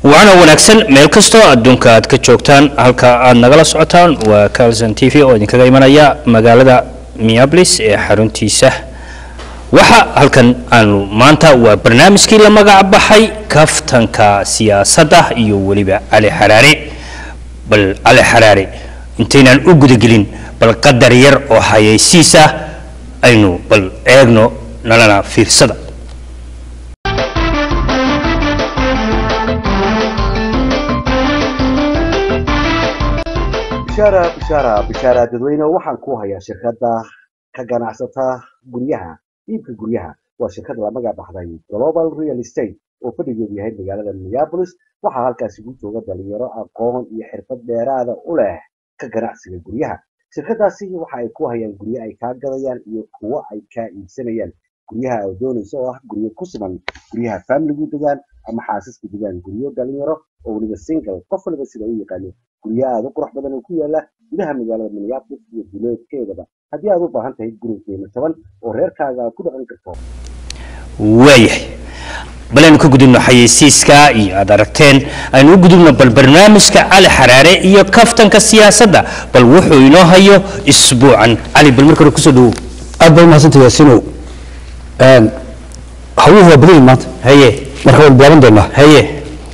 waana wanaagsan meel kastoo adduunka aad ka joogtaan halka aad nagala socotaan waa calson t v oo idinkaga imanaya magaalada miablis ee xaruntiisa waxa halkan aanu maanta waa barnaamijkii la magac baxay kaftanka siyaasadda iyo weliba cali xaraare bal cali xaraare intaynaan u gudagelin bal qadar yar oo hayaysiis ah aynu bal eegno nalana fiirsada bishaara bishaara bishaara dadweyne waxaan ku hayaa shirkadda ka ganacsata guryaha iibka guryaha waa shirkad la magac baxday global real estate oo fadhigeedu yahay magaalada minneapolis waxaa halkaasi ku jooga dhalinyaro aqoon iyo xirfad dheeraada u leh ka ganacsiga guryaha shirkadaasi waxa ay ku hayaan guryo ay kaa gadayaan iyo kuwo ay kaa iibsanayaan guryaha ay doonayso oo ah guryo ku siman guryaha familigu degaan ama xaasisku degaan guryo dhalinyaro oo weliba single qof waliba sida u yaqaano guryo aada u qurux badan oo ku yaala gudaha magaalada minneapolis iyo duleedkeedaba haddii aad u baahan tahay guri qiimo jaban oo reerkaaga ku dhaqan karto waayahay bal aynu ka gudubno xayeysiiska iyo aad aragteen aynu u gudubno bal barnaamijka cali xaraare iyo kaftanka siyaasadda bal wuxuu inoo hayo isbuucan cali bal marka hore kusoo dhawow aad baa umahadsantay yaasinow hawuhu waa badan yihin maanta haye marka waan bilaaban doonaa haye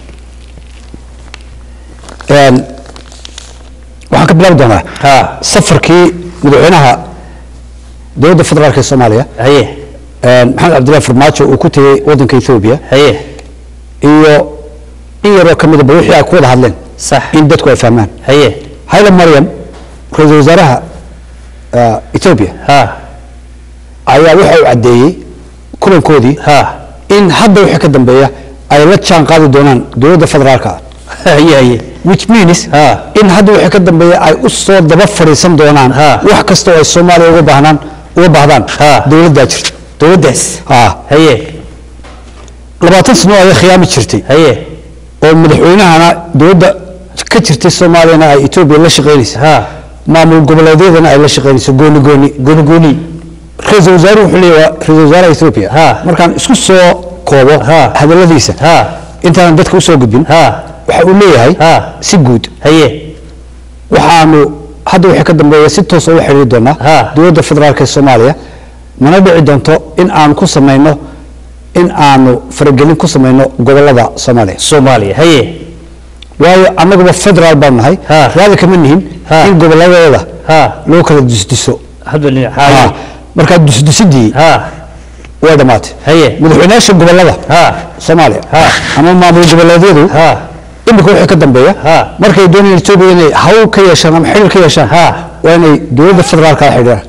waxaan ka bilaabi doonaa ha safarkii madaxweynaha dowladda federaalk ee soomaaliya haye maxamed cabdillahi farmaajo uu ku tegey waddanka ethoobia haye iyo in yaroo ka midaba wixii ay ku wada hadleen sax in dadku ay fahmaan haye hayla maryam ra-iisul wasaaraha ethoobia ha ayaa waxa uu caddeeyey kulankoodii ha in hadda wixii ka dambeeya ay la jaan qaadi doonaan dowladda federaalka ah haye haye which means Ha. in hadda wixii ka dambeeya ay u soo daba fadhiisan doonaan Ha. wax kasta oo ay soomaaliya uga baahnaan uga baahdaan Ha. dowladdaa jirta dowladdaas ha haye labaatan sano ayay khiyaami jirtay haye oo madaxweynahana dowladda ka jirtay soomaaliyana ay etoobiya la shaqaynaysa ha maamul goboleedyadana ay la shaqaynayso gooni gooni gooni gooni ra-iisul wasaaruhu wuxuu leeyahay waa ra-iisul wasaaraha ethoobia Ha. markaan isku soo koobo Ha. hadalladiisa ha intaanan dadka usoo gudbin ha waxa uu leeyahay Ha. si guud haye waxaanu hadda wixii ka dambeeya si toos ula xidhiiri doonaa Ha. dowladda federaalk ee soomaaliya mana dhici doonto in aan ku samayno in aanu faragelin ku samayno gobolada soomaaliya soomaaliya haye waayo annaguba federaal baan nahay Ha. raadi kama nihin Ha. in goboladooda ha loo kala dusdiso hadba dhinac Ha. haye markaa dusdisidii ha way dhammaatay haye madaxweynayaasha gobolada ha soomaaliya Ha. ama maamul goboleedyadu ha imika wixii ka dambeeya Ha. markay doonayaan etoobiya inay hawl ka yeeshaan ama xidhiir ka yeeshaan Ha. waa inay dowladda federaalka la xidhiiraan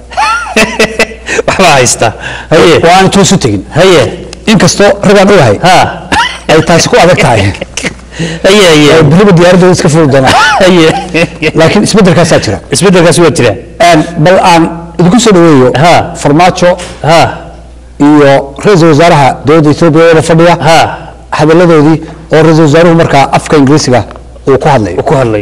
waxbaa haysta haye oo aan toos u tegin haye inkastoo ragaan ogahay ha ay taasi ku adag tahay haye haye oo beriba diyaaradooda iska furi doonaan haye laakiin isbeddelkaasaa jira isbeddelkaasi waa jira Een, bal aan idinku soo dhaweeyo Ha. farmaajo ha iyo ra-iisul wasaaraha dowladda etoobiya wada fadhiya ha hadalladoodii oo ra-iisul wasaaruhu markaa afka ingiriisiga uu ku hadlayo uu ku hadlayo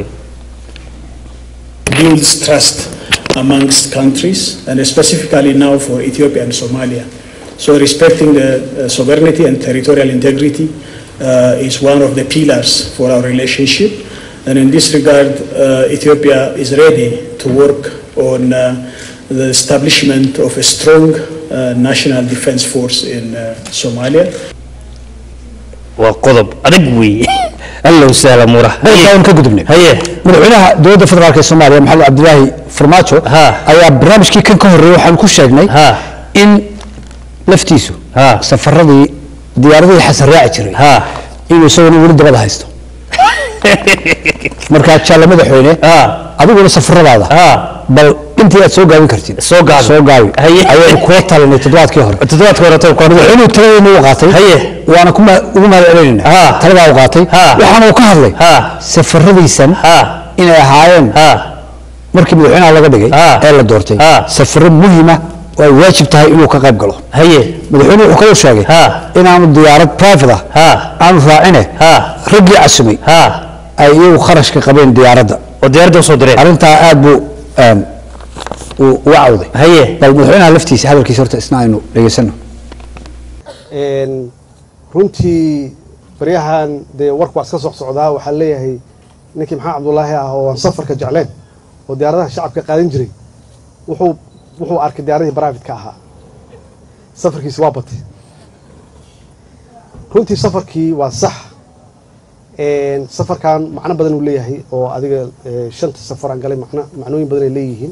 builds trust amongst countries, and specifically now for Ethiopia and Somalia. So respecting the uh, sovereignty and territorial integrity uh, is one of the pillars for our relationship. And in this regard, uh, Ethiopia is ready to work on uh, the establishment of a strong uh, national defense force in uh, Somalia. waa qodob adag weeye allow sahla mura dalka aan ka gudubnay haye madaxweynaha dowladda federaalk ee soomaaliya maxamed cabdilaahi farmaajo Ha. ayaa barnaamijkii kan ka horreeyey waxaan ku sheegnay Ha. in laftiisu Ha. safaradii diyaaradihii xasan raaci jiray ha inuu isaguna weli dabada haysto markaa jaalla madaxweyne ha adiguna safaradaada ha bal intii aad soo gaabin kartid Soo gaabi. soo gaabi Haye. ayaynu kula talinay toddobaadkii hore toddobaadka hore toban koor madaxweynuhu taladeena u qaatay Haye. waana ku ma- ugu mahad celinayna Ha. taladaa u qaatay Ha. waxaana uu ka hadlay Ha. safaradiisan ha inay ahaayeen ha markii madaxweynaha laga dhigay Ha. ee la doortay Ha. safaro muhiima oo ay waajib tahay inuu ka qayb galo haye madaxweynuhu wuxuu kaloo sheegay Ha. inaanu diyaarad private ah ha aanu raacine ha raggii casumay ha ay iyagu kharashka qabeen diyaaradda oo diyaaradda soo direen arrintaa aad buu een, uu uga cawday haye bal madaxweynaha laftiisa hadalkiisa horta isna aynu dhegaysano Een, runtii baryahan dee warku waa iska soc socdaa waxaa leeyahay ninkii maxamed cabdulaahi ah oo aan safarka jecleen oo diyaaradaha shacabka qaadan jiray wuxuu wuxuu arkay diyaaradii baraafitka ahaa safarkiisi waa batay runtii safarkii waa sax Een, safarkan macno badan uu leeyahay oo adiga eh, shanta safar aan galay macno macnooyin badan ay leeyihiin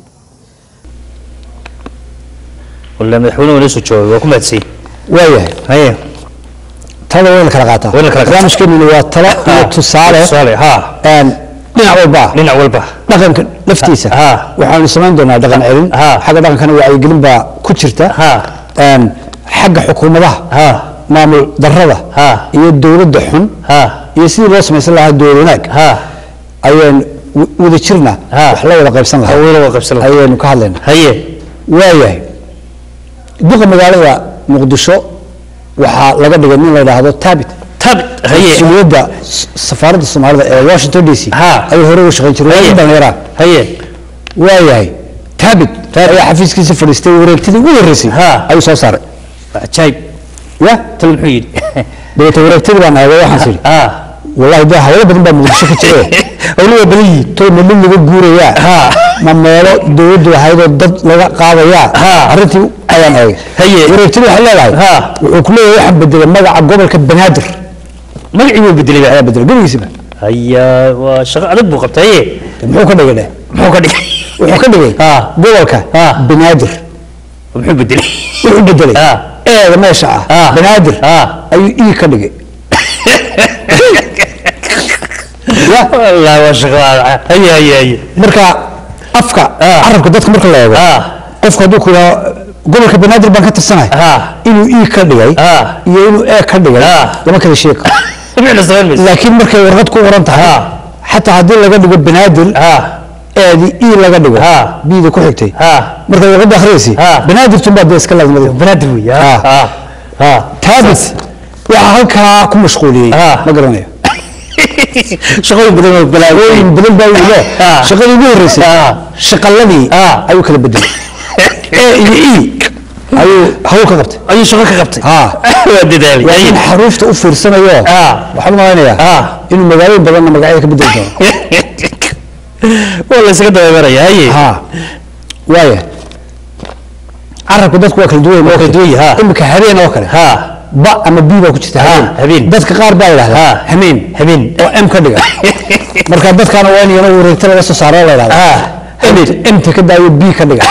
walla madaxweynuhu inoo soo joogay waa ku mahadsan waayahay haye talada wayna kala qaataa Wayna kala qaataa. barnaamijkeenuna waa talo iyo tusaale tusaale ha een, dhinac walba ah. dhinac walba dhaqanka laftiisa Ha. waxaanu samayn doonaa dhaqan celin Ha. xagga dhaqankana wacyigelin baa ku jirta Ha. Een, xagga xukuumadaha ha maamul darrada Ha. iyo dowladda xun ha iyo sidii loo samaysan lahaa dowlad wanaag ha ayaan w- wada jirna Ha. wax la wada qaybsan lahaa hawada waa qabsan lahaa. ayaynu ka hadlayna haye waayahay duqa magaalada muqdisho waxaa laga dhigay nin la yidhaahdo taabit tabit haye mas-uuliyadda s- safaaradda soomaalida ee washington d c Ha. ayuu hore uga shaqayn jiray waa nin dhallinyaraa haye waayahay taabit ayaa xafiiskiisa fadhiistay wareegtidii ugu horreysay Ha. ayuu soo saaray ajaayib ya tal muxuu yidhi dabeete wareegtadii baan eegay waxaan idhi ha wallahi dee hawlo badan baa muqdisho ka jire wali waa badan yihiin toy ma dhul laga guurayaa Ha. ma meelo dowladdu ahaydoo dad laga qaadayaa Ha. arrintii ayaan eegay Haye. wareegtadii waxay leedahay Ha. wuxuu ku leeyahay waxaan bedelay magaca gobolka banaadir magacii buu bedelay ayaa bedelay gebigiisiba haya waa shaqo adag buu qabtay haye muxuu ka dhigay dheh muxuu ka dhigay wuxuu ka dhigay Ha. gobolka Ha. banaadir muxuu bedelay wuxuu bedelay Ha. eeda meesha ah Ha. banaadir Ha. ayuu ii ka dhigay ya wallahi waa shaqo adag haye haye haye marka afka Ha. carabka dadka marka la eego ha qofku hadduu ku yidhaho gobolka banaadir baan ka tirsanahay ha inuu ii ka dhigay Ha. iyo inuu ee ka dhigay Ha. lama kala sheegi karo micna samayn mayso laakiin markay warqad ku qoran tahay Ha. xataa haddii laga dhigo banaadir ha eedii ii laga dhigo Ha. biida ku xigtay ha markay warqadda akhriyaysi Ha. banaadirtun baa dee iska laazimada banaadir wey ha Ha. ha ha taabit waxaa halkaa ku mashquuliyey Ha. ma garanayo shaqooyin badan oo shaqooyin badan baa wilo Ha. shaqadii ugu horreysay Ha. shaqaladii Ha. ayuu kala bedelay e iyo e ayuu hawl ka qabtay ayuu shaqo ka qabtay Ha. waa dadaalay waa in xaruufta u fiirsanayo Ha. waxaan u malaynayaa Ha. inuu magaalooyin badanna magacyada ka bedeli doono waa la isaga dabamaraya haye ha waaya carabka dadku waa kala duwan Waa kala duwan yahay, ha. imika habeen oo kale ha ba ama b baa ku jirta Ha, habeen. dadka qaar baa yidhahda Ha. hameen habeen oo m ka dhiga marka dadkaana waa in iyana wareegta laga soo saaro la yidhahda Ha. habeen mta ka daayo b ka dhiga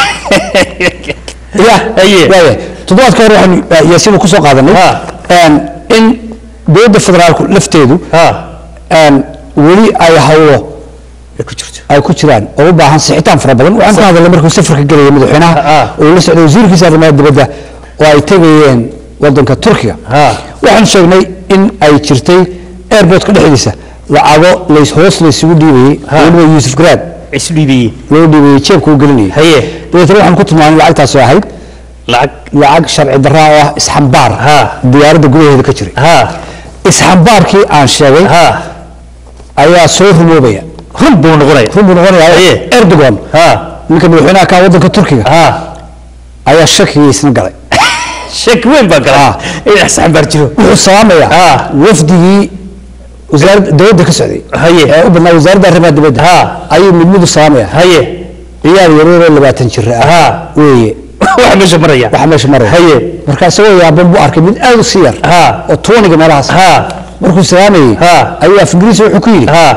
ya Haye. waaya toddobaadka hore waxaan yaasiin ku soo qaadanay Ha. een, in dowladda federaalku lafteedu ha een, weli ay hawlo ay ku jirto ay ku jiraan oo u baahan sixitaan fara badan waxaan ka hadalnay markuu safarka gelaya madaxweynaha Ah. oo la socday wasiirkiisa arrimaha dibadda oo ay tegayeen wadanka turkiga Ah. waxaan sheegnay in ay jirtay airportka dhexdiisa lacago lays hoos laysugu dhiibayey Ah. weliba yuusuf garaad isu dhiibayeen loo dhiibayey jeebka u gelinayay haye dabeetana waxaan ku tilmaamay lacagtaas oo ahayd lacag lacag sharci darra oo ah isxambaar Ah. diyaaradda gudaheeda ka jiray ha isxambaarkii aan sheegay ha ayaa soo rumoobaya run buu noqonaya run buu noqonayaa Haye. erdogan ha ninka madaxweynaha ka wadanka turkiga ha ayaa shakigiisna galay shaki weyn baa Ah. gala in axsan baar jiro wuxuu salaamayaa Ah. wafdigii wasaaradda dowladda ka socday Haye. ee u badnaa wasaaradda arrimaha dibadda Ha. ayuu mid mid u salaamaya haye ciyaar yareeroo labaatan jir ah Ha. weeye waxa meesha maraya waxa meesha maraya Haye. marka isagoo yaaban buu arkay mid aad u sii yar Ha. oo tooniga meelahaas ha markuu salaamayey Ha. ayuu af ingiriisi wuxuu ku yidhi ha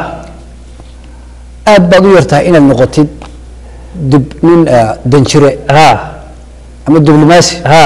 aad baad u yartahay inaad noqotid dib nin ah, danjire ha ama diblomaasi ha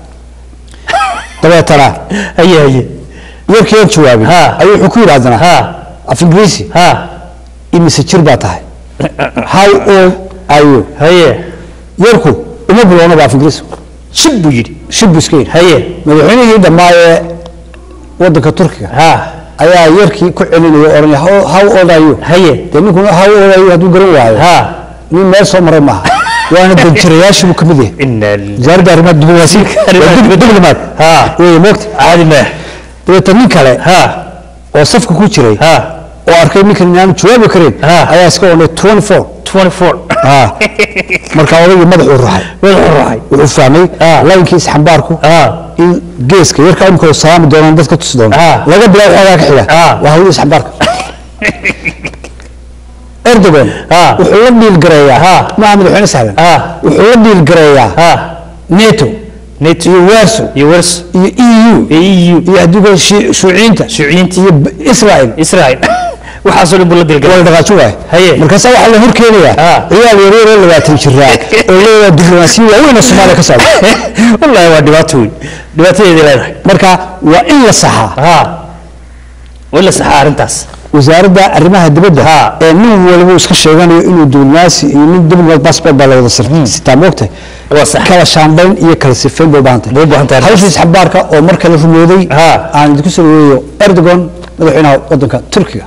dabeetana haye haye yarkii aan jawaabin Ha. ayuu wuxuu ku yidhi haddana ha af ingiriisi ha imise jir baa tahay how old are you haye yarku uma bilowna ba af ingiriisi shib buu yidhi shib buu iska yidhi haye madaxweynihii dhammaayee wadanka turkiga ha ayaa yarkii ku celinaya oo oranaya how, how old are you haye dee ninkuna how old are you hadduu garan waayo ha nin meel soo maray maaha waana danjirayaashii buu ka mid yahay ina lillahi wasaaradda arrimaha diblomaasiga Arrimaha waa dib- dibadda. diblomaad ha weeye moogta caadi ma dabeeta nin kale ha oo safka ku jiray ha oo arkay ninkan inaanu jawaabi karin Ha. ayaa iska odhanay 24 24 Ha. marka odaygii madaxuu ruxay madaxuu ruxay wuxuu fahmay Ha. layinkii isxambaarku Ha. in geeska yarka imika uu salaami doonaan dadka tusi doono Ha. laga bilaabo xoogaa ka xiga Ha. waa hawlii isxambaarka erdogan Ha. wuxuu la dhiilgareeyaa Ha. maaha madaxweyne sahlan Ha. wuxuu la dhiilgareeyaa ha nato nato iyo warso iyo wars iyo eu eu iyo adigo shuuciyiinta shuuciyiinta iyo b- israel israel waxaasoo dhan buu la dilgalay wala dhaqaajo waay Haye. markaasaa waxaa la hor keenayaa Ha. ciyaal yaryar oo labaatan jiraa oo leeyahay diblomaasiya waaweyn oo soomaaliya ka socda wallahi waa dhibaato weyn dhibaatadeedii leedahay marka waa in la saxaa ha waa in la saxaa arrintaas wasaaradda arrimaha dibadda Ha. ee nin waliba uu iska sheeganayo inuu diblomaasi iyo nin diblomat passport baa la wada sir- sitaa moogtahay waa sax kala shaambayn iyo kala sifayn bay u baahan tahay Bay u baahan tahay hawsha isxambaarka oo mar kale rumooday Ha. aan idinku soo dhaweeyo erdogan madaxweynaha waddanka turkiga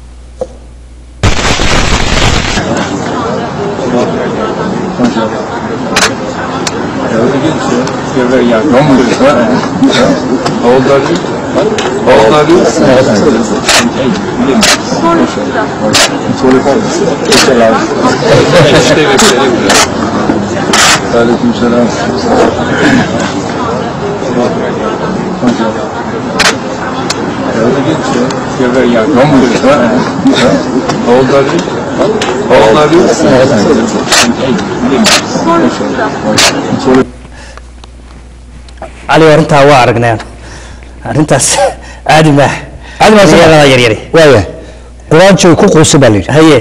Aleykümselam. Öyle geç ya. Gel ya. Yağmur ya. Oğulları. Oğulları. cali arrintaa waa aragnay arrintaas caadi maaha Caadi maaha, Dhalinyarada yaryari waayahay quraanjay ku quusa baa la yidhi haye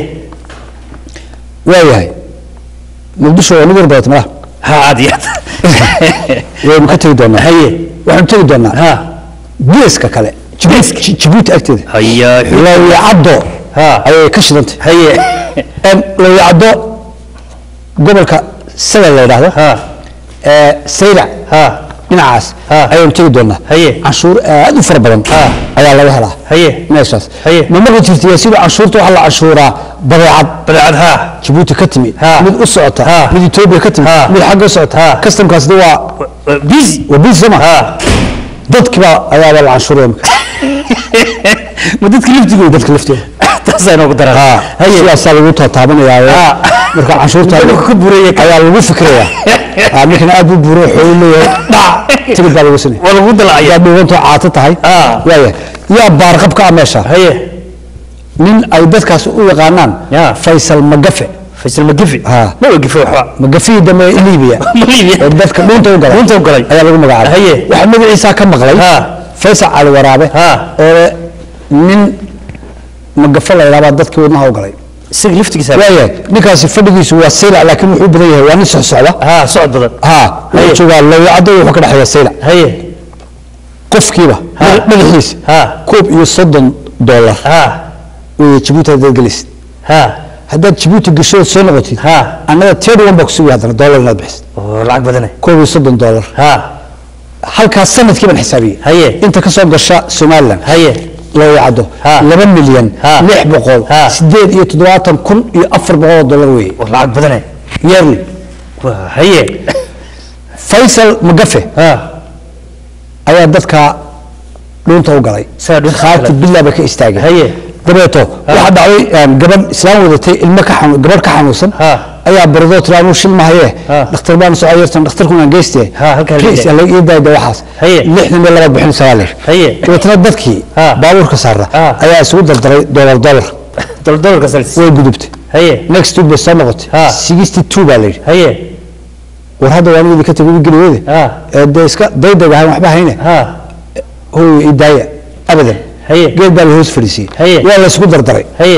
waayahay muqdisho waa nigar badata malaha ha aad iyo aad waynu ka tegi doonaa haye waxaanu tegi doonaa ha geeska kale Jibuuti- Ji- jibuuti agteeda haya lawicaddo Ha. ayay ka shidantay haye lawicaddo gobolka sagal la yidhaahdo ha ee saylac ha dhinacaas Ha. ayaanu tegi doonaa Haye. canshuur aad u fara badan Ha. ayaa laga helaa haye meeshaas Haye. ma maqli jirtay sida canshuurta waxaa la canshuuraa badeecad badeecad ha jibuuti ka timi Ha. mid u socota Ha. mid etoobiya ka timi Ha. mid xagga u socota Ha. kastamkaasna waa busy waa biis soma ha dadkiba ayaaba la canshuuraya imika ma dadka laftigooda dadka laftooda taasaa inoogu daran haye sidaasaa lagu taataabanaya Ha. marka canshuurta Dadka ka buraya ayaa lagu fikiraya Ah, ninkan aad buu buuro xoolo leeyahay dhac tigid baa lagu sinaya waa lagu dalacaya yaa dhuubantoo caato tahay Ha. waaya yaa baarqab ka ah meesha haye nin ay dadkaas u yaqaanaan Ya. faysal magafe faysal magifi Ha. ma wagife waxba magafihii dambe liibiya ma liibiya oo dadka dhuunta u galay Dhuunta u galay. ayaa lagu magacaabay Haye. waxaa magaciisa ka maqlay Ha. faysal cali waraabe Ha. oo leh nin magafe la yidhaahdaa dadkii wadnaha u galay isaga laftigiisa waayahay ninkaasi fadhigiisu waa saylac laakiin wuxuu u badan yahay waa nin socsocda ha socod badan ha Haye. wuxuu joogaa lawicaddo wuxuu ka dhexeeya saylac haye qofkiiba Ha. madaxiisa ha koob iyo soddon dollar ha weeye jibuuti haddaad gelisid ha haddaad jibuuti gashood soo noqotid Ha. annaga thirty one baa kusugi haddana dollar inaad bixisid oo lacag badane koob iyo soddon dollar ha halkaas sanadkii baan xisaabiyey Haye. inta ka soo gasha somalilan haye lawicaddo Ha. laba milyan Ha. lix boqol Ha. sideed iyo toddobaatan kun iyo afar boqol oo dollar weeye oo lacag badane yearly Waa, haye faysal magafe ha ayaa dadka dhuunta u galay Saa dhuunta u khaati galay. bilaa ba ka istaagay haye dabeeto waxaa dhacday een, gabadh islaam wadatay ilmo ka xanu gabadh ka xanuunsan Ha. ayaa baradoo tiri anuu shil mahaye Ha. dhakhtar baan soo ayartan dhakhtarkuna geyste Ha, halkaa la Please, leeyahay. alla ii daayda waxaas Haye. lixdan iyo laba bixin sagaal lir Haye. dabeetana dadkii Ha. baabuurka saara Ha. ayaa isugu dardaray dollar dollar dol dolarka salis way gudubtay haye next week bay soo noqotay Ha. sixty two baa la yidhi haye war hadda waan idinka tegay geli weyde Ha. ee dee iska daydag ahayn waxba hayne ha hooyo ii daaya abadan Haye. geed baa la hoos fadhiisiyey Haye. waa la isugu dardaray haye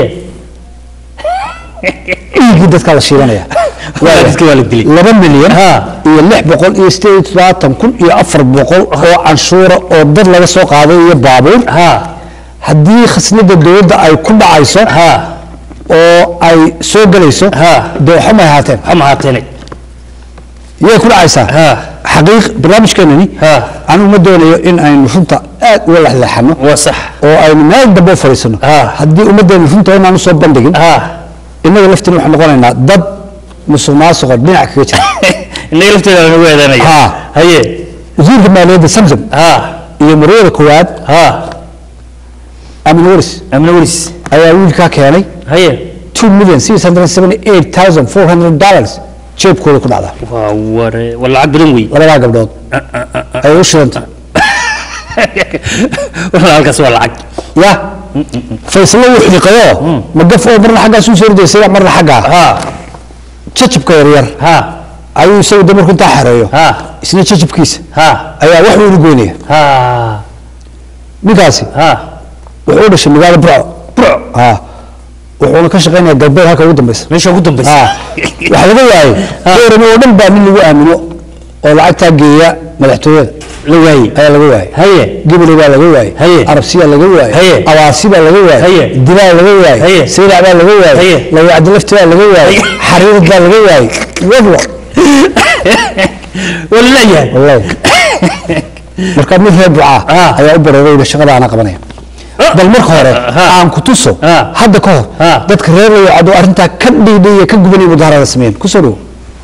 dhiiggii dadkaa la shiidanaya Waa dadka waa la dilay. laba milyan Ha. iyo lix boqol iyo sideed iyo toddobaatan kun iyo afar boqol oo canshuura oo dad laga soo qaaday iyo baabuur ha haddii khasnada dowladda ay ku dhacayso ha oo ay soo gelayso Ha. dee waxa may ahaateen ha mahaateene yay ku dhacaysaa Ha. xaqiiq barnaamijkeenani Ha. anigu ma doonayo in aynu runta aad uga lexleexano waa sax oo aynu meel dambe u fadhiisano Ha. haddii ummaddeenu runta inaan usoo bandhigin ha innaga laftiin waxaan noqonaynaa dad musuq maasuqa dhinac kaga jira innaga lafteeda lagu eedanaya Ha. haye wasiirka maaliyadda samsam ha iyo marwada koowaad ha amin waris amna waris ayaa wiilkaa keenay haye two million six hundred seventy eight thousand four hundred dollars jeebkooda ku dhacdaa waa ware waa lacag badan wey labadaa gabdhood ayay u shidanta wala halkaas waa lacag ya faysalo wuu xiiqayoo magaf oo marna xaggaas u soo ridaysay marna xaggaa ha jajabka yaryar ha ayuu isagu de markuu intaa xareeyo ha isna jajabkiisa ha ayaa wax weyn u goynaya ha ninkaasi ha wuxuu u dhashay magaalo burco burco ha wuxuuna ka shaqaynaya galbeed halka ugu dambeysa meesha ugu dambaysa ha waxaa laga waayey doorame oo dhan baa nin lagu aamino oo lacagtaa geeya madaxtooyada la waayey ayaa laga waayey haye gibli baa laga waayey Haye. arabsiyaa laga Haye. waayey awaasi baa laga waayey Haye. dilaa laga waayey Haye. saylac baa laga waayey Haye. lawacdi lafti baa laga waayey xariirad baa laga waayey wadlo waa la leeyahay wallahi marka mid reer ducaa Ah. ayaa u bareeray shaqada ana qabanaya bal marka hore Ah. aan ku tuso Ah. hadda ka hor Ah. dadka reer lawacdo arrintaa ka dhiidhiya ka gubanaya mudaharada sameeyeen kusoo dhowo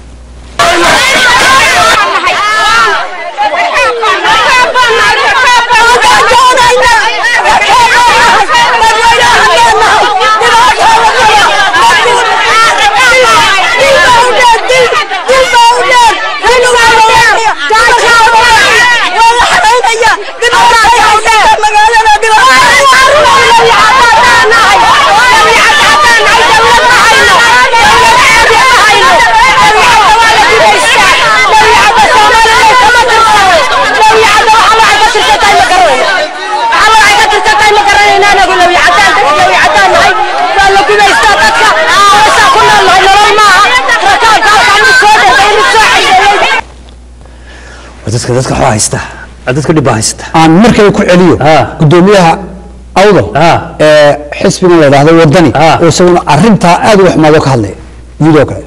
waa dadka dadka waxaa haysta waa dadka dhibaa haysta aan markale ku celiyo Ah. gudoomiyaha awdal Ah. ee xisbigan la yidhaahdo wadani Ah. oo isaguna arrintaa aad u xumaado ka hadlaya video kale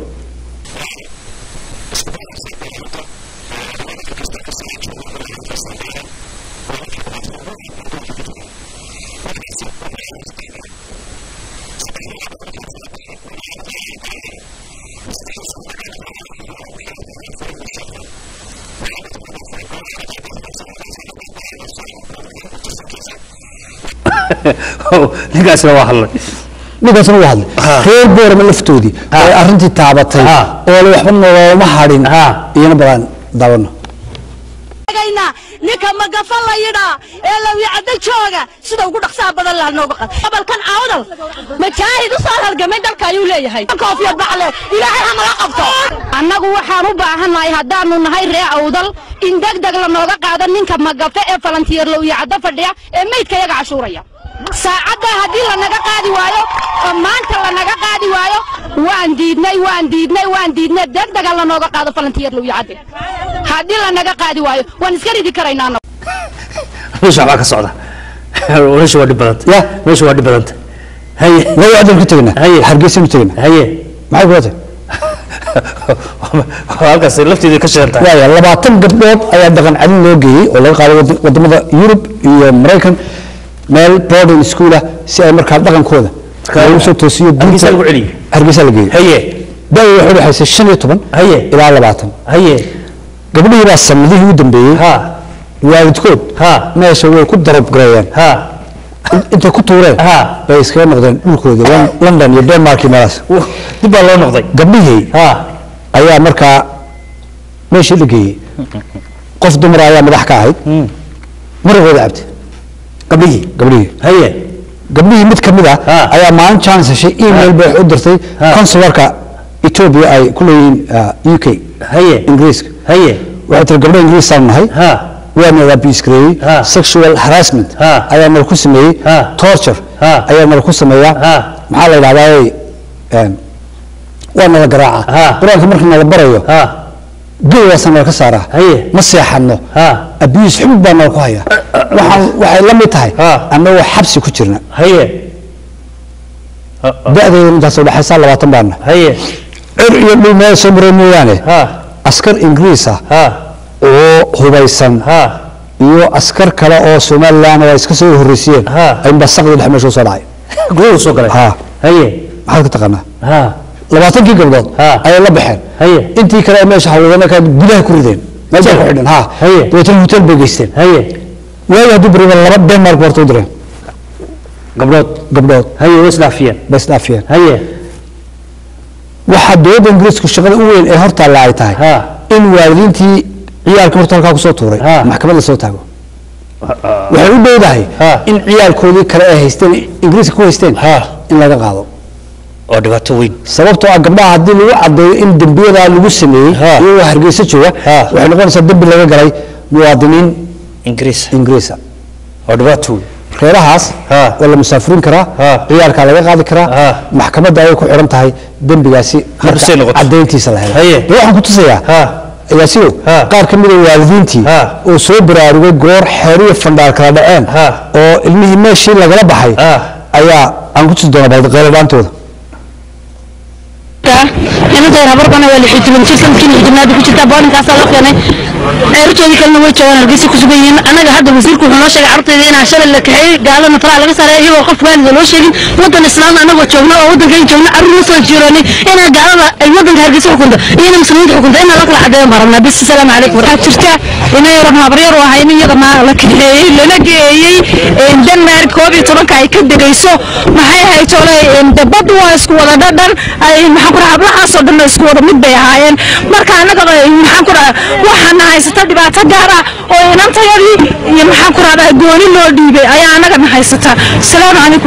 ninkaasna waa hadlay ninkaasna wuu hadlay reer boorama laftoodii ay arrintii taabatay Ah. oo le waxba noolama hadhin Ah. iyana badan daawano tagaynaa ninka magafa la yidhaa ee lawicadda jooga sida ugu dhaqsaha badan laha nooga qad gobolkan awdal majaahid u soo halgamay dalka ayuu leeyahay koofiyad bacle ilaahay hamala qabto annagu waxaan u baahannahay haddaanu nahay ree awdal in degdeg la nooga qaado ninka magafe ee falantiyeer lawicadda fadhiya ee meydka yaga cashuuraya saacadda haddii lanaga qaadi waayo oo maanta lanaga qaadi waayo waan diidnay waan diidnay waan diidnay degdega lanooga qaado falantiyeer lawicadde haddii lanaga qaadi waayo waan iska ridi karaynaa annagu. meesha waxbaa ka socda meesha waa dhib badanta Ya. meesha waa dhib badanta haye lawacdan ku tegna Haye. hargeysanu tegna haye maxay kula tahay halkaas lafteeda ka shidan tahay waaya labaatan gabdhood ayaa dhaqan celin loo geeyey oo laga qaaday wad- wadamada yurub iyo maraykan meel boarding school ah si ay markaa dhaqankooda loogu soo toosiyo Hargeysa lagu celiyo. hargeysa la geeyey haye da-da waxay udhexaysay shan iyo toban Haye. ilaa labaatan haye gabdhihii baa sanadihii u dambeeyey ha waalidkood Ha. meesha way ku darabgareeyeen ha In- intay ku tuureen Ha. bay iskaga noqdeen dhulkoodii Lon- london iyo denmark iyo meelahaas dib baa loo noqday gabdhihii ha ayaa markaa meeshii la geeyey qof dumar ayaa madax ka ahayd maragooda cabtay gabdhihii gabdhihii haye gabdhihii mid ka mid ah Ha. ayaa maalin chance heshay email bay wax u dirtay Ha. consularka ethiopia ay ku leeyihiin uh, uk haye ingiriiska haye waxay tiri gabdho ingiriisaan nahay ha waana abuse gareeyey Ha. sexual harassment Ha. ayaa nala ku sameeyey Ha. torture Ha. ayaa nala ku sameeyaa Ha. maxaa la yidhahdaa een, waa nala garaaca Ha. qur-aanka marka nala barayo ha geedaasa nala ka saaraa Haye. ma seexanno ha abuse xumud baa nala ku haya waxaan waxay la mid tahay Ha. annagoo xabsi ku jirna haye da-deeda intaas u dhexaysaa labaatan baana haye cir iyo dhul meel soo maray mooyaane ha askar ingiriis ah ha oo hubaysan ha iyo askar kale oo somalilan oo ay iska soo horreysiyeen Ha. ay mbasaqdii dhex meesha u soo dhacay gudaha soo galay Ha. haye maxaad ka taqaanaa ha labaatankii gabdhood Ha. ayay la baxeen Haye. intii kale ee meesha hawlwadana ka gudaha ku rideen meel bay ku xidhan ha Haye. dabeetana hotel bay geysteen haye waayo hadduu beriba laba denmark horta u direen gabdhood gabdhood haye way isdhaafiyeen bay isdhaafiyeen haye waxaa dowladda ingiriisku shaqada u weyn ee hortaalla ay tahay ha in waalidiintii ciyaalka horta halkaa kusoo tuuray Ha. maxkamad lasoo taago waxay u dhowdahay Ha. in ciyaalkoodii kale ay haysteen ingiriiska ku haysteen Ha. in laga qaado oo dhibaato weyn sababtoo ah gabdhaha haddii lagu cadeeyo in dembiyadaa lagu sameeyey Ha. iyagoo hargeysa jooga Ha. waxay noqonaysaa dembi laga galay muwaadiniin ingiriis ingiriisa oo dhibaato weyn reerahaas Ha. waa la musaafurin karaa Ha. ciyaalkaa laga qaadi karaa Ha. maxkamadda ayay ku xidhan tahay dembigaasi marka Markay noqoto. cadayntiisa la helo Haye. dee waxaan ku tusayaa ha yaasiyo Ha. qaar ka mida waalidiintii Ha. oo soo baraarugay goor xeeriyo fandhaar kala dhaceen Ha. oo ilmihii meeshii lagala baxay Ha. ayaa aan ku tusi doonaa balqeyladhaantooda inanteer habarkana waa lixii toban jir sanadkii lixii tobnaad ku jirtaa boolinkaasaa loo keenay ceertoodii kalena way joogaan hargeysa ku sugan yihiin annaga hadda wasiirku wuxuu noo sheegay carruurtayda inaan shalay la kaxeeyey gaalana taraa laga saaray iyagoo qof waalida loo sheegin waddan islaamna annagoo joogna oo waddankayn joogna carruur la soo jiroonay inaa gaalada ay waddanka hargeysa xukunto iyo inay muslimiinta xukunto inaa la kala cadeeyan baan rabnaa bis asalaamu calaykum waxaa jirta inay rab habaryar u ahay in iyada maa la kaxeeyey lana geeyey denmark koob iyo tobanka ay ka degayso maxay ahayd ole dabadu waa isku wada dhadhan ay maxaan ku dhaha hablahaasoo dhan isku wada mid bay ahaayeen marka annaga maxaan ku dhaha waxaana haysata dhibaato gaar ah oo inantayadii iyo maxaan ku rahdaa gooni loo dhiibay ayaa annagana haysata asalaamu calaykum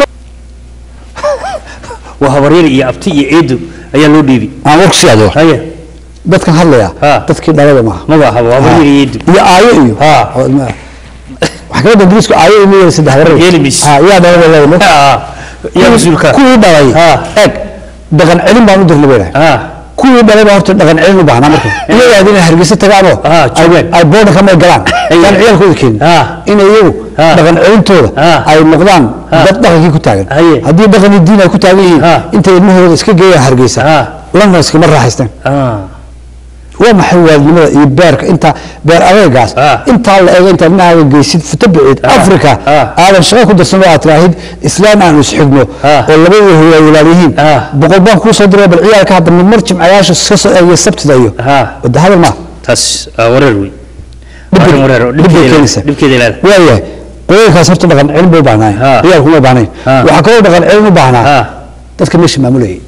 waa habaryar iyo abti iyo eedo ayaa loo dhiibi aan warku sii adeego haye dadkan hadlaya Ha. dadkii dhalada maaha maba ahaba waa habaryar iyo eedo iyo aayo iyo Ha. oo ilmaha. maxkamadda ingiriisku aayo iyo miyada saddex warar Yeeli mayso. Ha, yaa dhalada leedahay Ha. yaa mas-uulka kuwii dhalay Ha. eeg dhaqan celin baan u dirnay bay dhahay ha kuwii dhalay baa horta dhaqan celin u baahnaa marka iyagaa inay hargeysa tagaanoo Ah, joogaan. ay boodhanka may galaan yaan ciyaalkooda keenin Ah. in iyagu Ah. dhaqan celintooda Ah. ay noqdaan Ah. dad dhaqankii ku taagan Haye. haddii dhaqan iyo diin ay ku taagan yihiin Ah. intay ilmahooda iska geeyaan hargeysa Ah. lana iskama raaxaysteen ha waa maxay waalidnimada iyo beerka inta beer adeegaas Ah. intaa la eego intaad ilmahaaga geysid futo biciid Ah. africa Ah. aadan shaqo ku darsan oo aad tiraahid islaam aan isxigno Ah. oo labadii hooyaa walaal yihiin Ah. boqol baan kuu soo diray bal ciyaalka hadda midmar jimcayaasha iska soo eegaya sabtida iyo ha wada hadal maa taas waa wareer wey Dhib- Arrin wareer oo dhib bay dhibkeeda keenaysaa. dhibkeeda ilaali waayahay qoyalkaas horta dhaqan celin bay u baahnaayeen Ah. ciyaalku uma baahnayn Ah. waxaa kaloo dhaqan celin u baahnaa ha dadka meesha maamulayay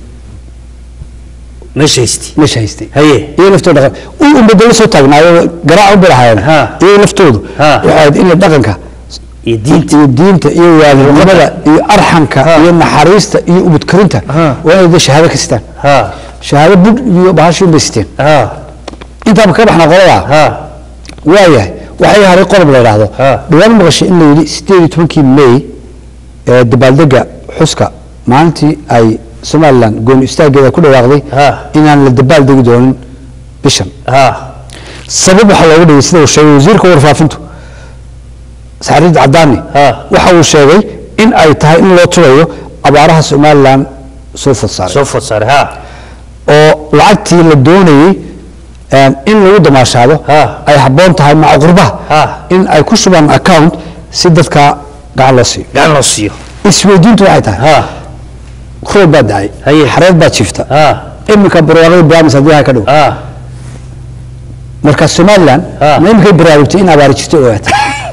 meesha haysti meesha haystay haye iyo laftooda dhaqan u unbadalo soo taagnaayo garaac u bilahaayeen Ha. iyo laftoodu Ha. waxay ahayd in dhaqanka iyo diinta iyo diinta iyo waalidnimada iyo arxanka iyo naxariista iyo ubudkarinta Ha. waa inay dee shahaado ka sitaan ha shahaado bud iyo bahashiin bay siteen ha intaaba ka baxna qoladaa ha waayahay waxay haray qodob la yidhaahdo Ha. dhawaan maqashay in la yidhi sideed iyo tobankii may ee dabaaldega xuska maalintii ay somalilan gooni istaageeda ku dhawaaqday Ha. inaan la dabaaldegi doonin bishan ha sabab waxaa looga dhigay sida uu sheegay wasiirka warfaafintu saxariid cadaani Ha. waxa uu sheegay in ay tahay in loo turayo abaaraha somalilan soo food saaray soo food saaray ha oo lacagtii la doonayey een, in lagu damaashaado Ha. ay habboon tahay maca qurbaha Ha. in ay ku shubaan account si dadka gacan loo siiyo gacan loo siiyo isweydiintu waxay tahay ha roob baa dacay Haye. xareed baa jiifta ha iminka barwaaqada baraamis haddii ha ka dhow ha marka somalilan Ha. ma iminkay baraarugtay in abaari jirto ogaata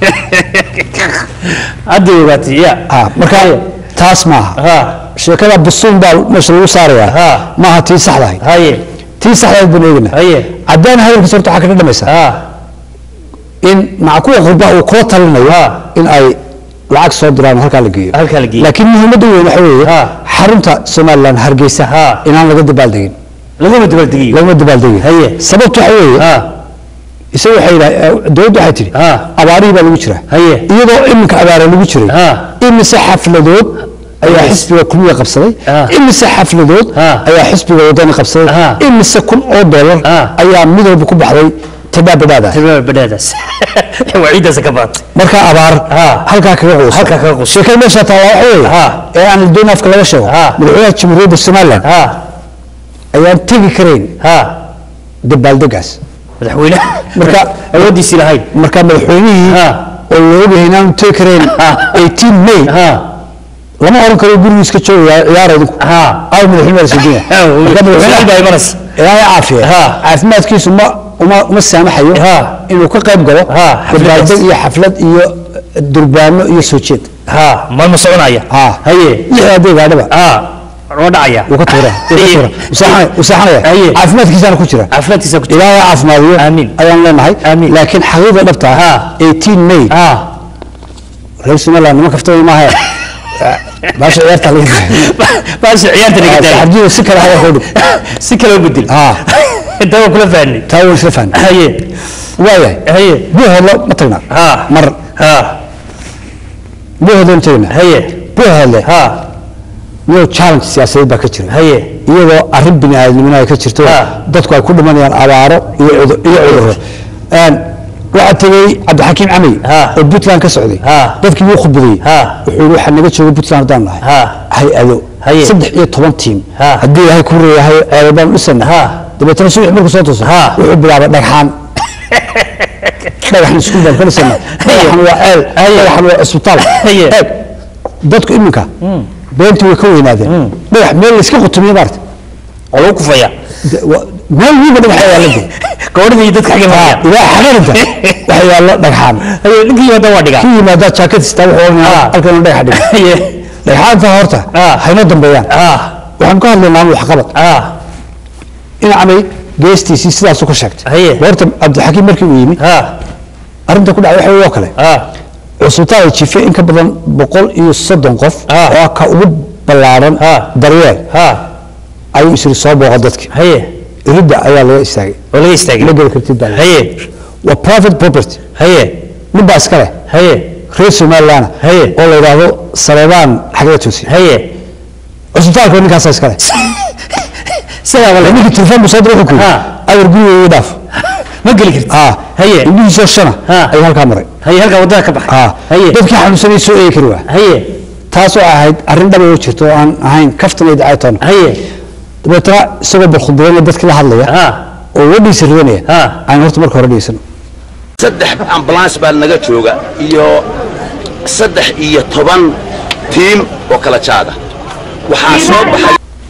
hadda ogaatay ya ha marka taas maaha ha sheekada busuun baa meesha lagu saarayaa Ha. maaha tii saxdahay haye tii saxdahayd baan eegana haye caddaan hadalkiisa horta waxaa kaga dhamaysaa ha in maca kuwa qurbaha uu kula talinayo Ha. in ay lacag soo diraan oo halkaa la geeyo halkaa la geeyo. laakiin muhiimadda weyn waxa weeye Ha. xarunta somalilan hargeysa Ha. inaan laga dabaaldegin laguma dabaaldegiyo lagama dabaaldegin Haye. sababtu waxa weeye ha isaga waxay yidhaha dowladdu waxay tidhi Ha. abaarihii baa lagu jiraa Haye. iyadoo iminka abaara lagu jiray Ha. imise xafladood ayaa Yes. xisbiga kulmiga qabsaday Ha. imise xafladood Ha. ayaa xisbiga wadani qabsaday Ha. imise kun oo dollar Ha. ayaa mid walba ku baxday tadaabadaada tilmaama badhaadaas waa ciiddaasa ka baatay marka abaar Ha. halkaa kaga quusa Halkaa kaga quusa. sheekada meesha taala waxa weeye Ha. ee aan doon afka laga sheego Ha. madaxweynaha jamhuuriyadda somaliland ha ayaan tegi karayn ha dabaaldegaas madaxweyne Marka- awooddiisii lahayn marka madaxweynihii Ha. oo la ogyahay inaanu tegi karayn Ha. 18 may ha lama oran karo gurigu iska joogaya ciyaar idinku ha aw madaxweyne baa soo Ha, marka su'aal baa madaxweynaha imanaysa ilaahay caafiya Ha. caafimaadkiisu ma uma uma saamaxayo Ha. inuu ka qayb galo Ha, xafladaas. dabaaldeg iyo xaflad iyo durbaano iyo soo jeed ha maalma soconaya ha haye lixda hadday gaadhaba ha waa dhacaya wuu ka tuura wuu ka tuura Usaxanaya- usaxanaya Haye. caafimaadkiisaana ku jira caafimaadkiisa ku jira ilaahay caafimaadiyo Amiin. ayaan leenahay Amiin. laakiin xaqiiqda dhabta ah Ha. 18 may ha reer somaliland nima kaftama maaha baasha ciyaarta laga baasha ciyaarta laga daaya saxabjidu si kale haya hodhig si kale u bedel ha inta waa kula fahnay taa waan isla fahnay haye waayahay haye buuhoodlo ma tagnaa ha mar ha buuhoodlo ma tagnaa haye buuhoodle ha niyow challenge siyaasadeed baa ka jira haye iyadoo arrin bini aadamnimo ay ka jirto Ha. dadku ay ku dhimanayaan abaaro iyo cudur- iyo cudurro Een, waxaa tegey cabdixakiim camey Ha. oo puntland ka socday Ha. dadkii wuu khudbadayey Ha. wuxuu yidhi waxaa naga jooga puntland haddaan nahay Ha. hay-ado Haye. saddex iyo toban tiim Ha. haddii ilaahay ku reeyahay ceebal baan dhisana Ha. dabeetana subax markuu soo tooso Ha. wuxuu bilaabay dhagxaan dhagaxan iskuul baan ka dhisana dhagaxan waa ceel dhagaxan waa cisbitaal Haye. eeg dadku iminka beentii way ka weynaadeen dhagax meel layska qutumiye maarta oo lagu kufaya De- wa- meel wiiba dhagaxa yaalla de gabadhida iyo dadka xagee maraya ilaa xagarinta waxa yaallo dhagxaan haye ninkii wada waa dhiga ku yimaadaa jaakad istaa wuxuu oranaya halkan dhagax dhiga haye dhagxaanta horta Ah. haynoo dambeeyaan ha waxaan ka hadlaynaa waxqabad ha in camay geestiisii sidaasuu ka sheegtay Haye. horta cabdixakiim markii uu yimi ha arrinta ku dhacay waxa oo kale ha cusbitaal jife in ka badan boqol iyo soddon qof Ah. oo ka ugu ballaaran Ah. daryeel ha ayuu isiri soo booqa dadki haye iridda ayaa laga istaagay oo laga istaagay ma geli kartid baa la yidhi. haye waa private property haye nin baa iska leh haye reer somaliland Haye. oo la yidhaahdo saleebaan xagga toosiye haye cusbitaalka ninkaasa iska leh sidaa wala ninkii telefoon buu soo diray wuxuu ku yidhi Ah. awar gurigeyga dhaaf ma geli kartid ah Haye. indhihiisoo shana Ah. ayuu halkaa maray haye halkaa wadada ka baxay ah haye dadkii xanuunsanay soo eegi kari waa haye taasoo ahayd arrin dhaba oo jirto oo aan ahayn kaftan iyo dacaytoona haye dabeetana isagoo balkhudbadeena dadkii la hadlaya ha oo wadhiisa ridanaya Ah. aan horta marka hore dhegeysan saddex ambulance baa naga jooga iyo saddex iyo toban tiim oo kala jaada waxaa soo baxay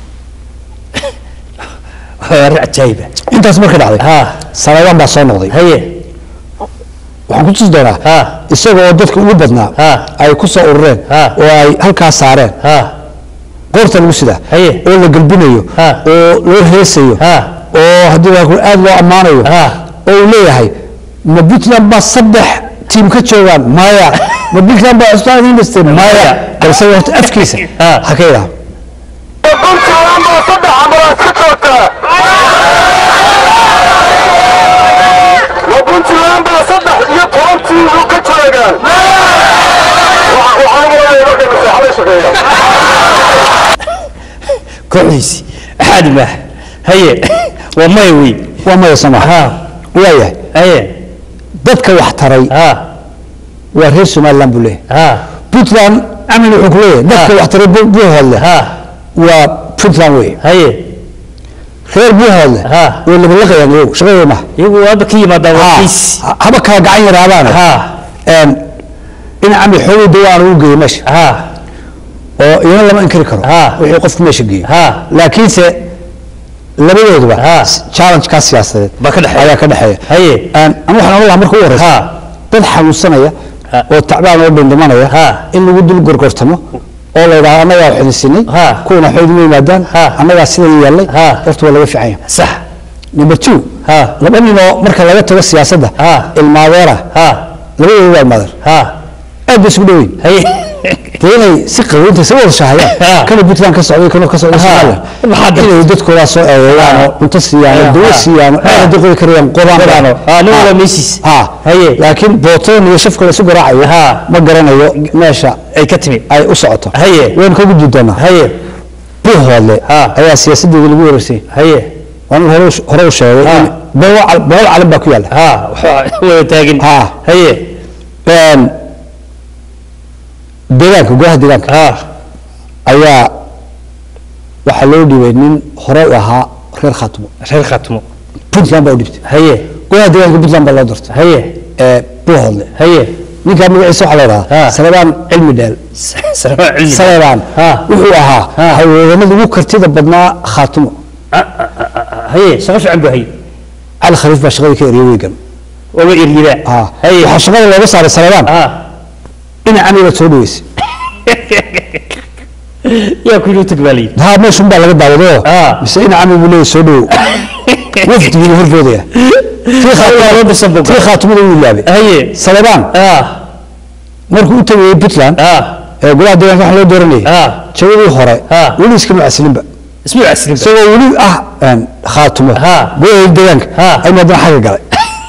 waa arrin cajaayiba intaas markay dhacday ha saleebaan baa soo noqday haye waxaan ku tusi doonaa ha isagoo dadka ugu badnaa Ah. ay ku soo urureen Ah. oo ay halkaa saareen ha qoorta lagu sidaa Haye. oo la gelbinayo Ah. oo loo heesayo Ah. oo haddii waa ku- aad loo ammaanayo Ah. oo uu leeyahay ma puntland baa saddex tiim ka joogaan maya ma puntland baa cusbitaal idiin dhistay maya balse horta afkiisa Ah. ha ka yidhaha kooxdiisi axaadi maaha haye waa maya wey waa maya sama ha waayahay haye dadka wax taray ha waa reer somaliland buu leeyahay ha puntland amin wuxuu ku leeyahay dadka Ah. wax taray Bu- buuhoodle ha waa puntland wey haye reer buuhoodle Ah. way labalaqayaan iyagu shaqadooda maha iyagu waaba ka yimaadaa Ha, wakiis ha- haba kala gacan yaraabaane ha Een, in cami xoogay dawaan ugu geeyo meesha ha oo iyana lama inkiri karo Ah. wixii qofku meesha geeyo ha laakiinse labadooduba Ah. s- challenge-kaa siyaasadeed Baa ka dhexeeya. ayaa ka dhexeeya haye Een, ama waxaan ogan lahaa marka ugu horeysa Ha. dad xanuunsanaya Ha. oo tacbaan oo dhindhimanaya Ha. in lagu dul gorgortamo oo la yidhaahdo annagaa wax idin siinay Ha. kuwana waxba idinma yimaadaan Ha. annagaa sidan yaallay Ha. horta waa laga fiican yahay sax number two ha laba nin oo marka laga tago siyaasadda Ha. ilmaadeera ha labadooda waa ilmaadeer ha aad bay isugu dhoweyn haye dee inay si qaboynta si wada Ha. shahayaan kana puntland ka socday kana ka socday Ha. somaliland Maxaa jirta? inay dadkoodaa soo eedeeyaan Ha. oo cunto siiyaan oo Ha. dawo Ha. siiyaan oo Ha. aad haddii qodi karayaan qodaan Qodaano. Ha, nin walba meeshiis. ha Haye. laakiin bootoon iyo shafka la isu garaacayo Ha. ma garanayo meesha ay ka timi ay u socoto Haye. waynu ka gudbi doonaa haye buuhoodle Ha. ayaa siyaasadeeda lagu wareersay haye waan hore u- hore u sheegay Ha. in boqol cal- boqol calan baa ku yaalla ha waxaa wada taagin Ha. haye Een, deegaanka gudaha deegaanka ha ayaa waxaa loo dhiibay nin hore u ahaa reer khaatimo reer khatmo puntland baa u dhibtay haye gudaha deegaanka puntland baa loo dirtay haye ee buuhoodle haye ninkaa magaciisa waxaa la yidhahdaa Ha. salebaan cilmi dheel salaam cilmi salebaan Ha. wuxuu ahaa Ha. haweenada ugu kartida badnaa khaatimo haye shaqo fiican buu haye cali khaliif baa shaqadii ka eriyay weygan waba eryidaa Ha. haye waxaa shaqada looga saaray salebaan ha dhinacani baad soo dhaweysay yaa ku yidhi tag baa layidhi haa meeshun baa laga daawadoo Ah. mise dhinacani buu leeyahay soo dhawow wafdigii buu horboodaya tii loo dhisan khaatumada boga. tii khaatumada wuu ilaabay haye salebaan ah markuu u tagayey puntland ah ee golaha deegaanka wax loo dooranayay ah jawadii hore Ah. weli iskama caslinba isma caslinba isagoo weli ah een, khaatumo Ah. golaha deegaanka Ah. ayuu haddana xagga galay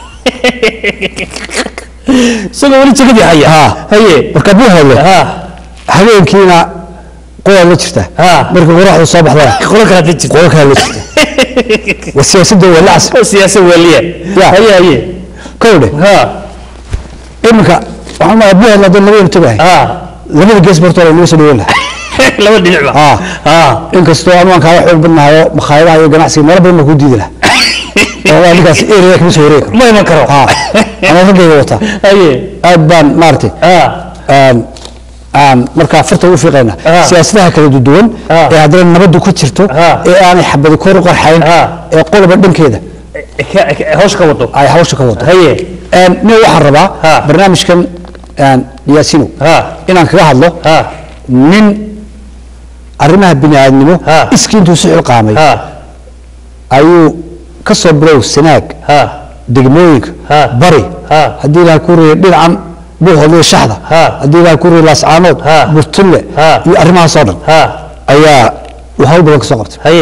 isagoo weli jagadii haya Ah. haye marka buu hadlo ah habeenkiina qolaad la jirta Ah. marka qoraxdu soo baxdana qolo kalaad la jirta qola kale la jirta waa siyaasadda waa lacas oo siyaasa waliya Ya. haye haye kowdhe ha iminka waxaan maa buu hadla haddana labada tagahay ah labada gees bartoo la inaga soo dhaweyn lahaa laba dhinac ba Ah. ah inkastoo anuan kaaga xoog badnahayo makhaayadaha iyo ganacsiga meelo badan baa kuu diidi lahaa oo waa ninkaas area kama soo wareegi karo ma iman karo ha ama raggayga wataa haye aad baan maaragtay ah aan aan markaa farta u fiiqayna Ah. siyaasadaha kala duwan Ah. ee haddana nabadu ku jirto Ah. ee aanay xabadi kor u qarxayn Ah. ee qoloba dhankeeda ka- ka- hawsha ka wado ay hawsha ka wado haye Een, nin waxaan rabaa Ah. barnaamijkan een, yaasino ah inaan kaga hadlo ah nin arrimaha bini'aadnimo Ah. iskii intuu si xilqaamay ah ayuu ka soo bilow sanaag ah degmooyinka Ah. bari Ah. haddii ilaha ku reeyay dhinacan buuhoodliyo shaxda Ah. haddii ilaha ku reeyay laascaanood Ah. burtulle Ah. iyo arrimahaasoo dhan ah ayaa uu hawl badan ka soo qabtay haye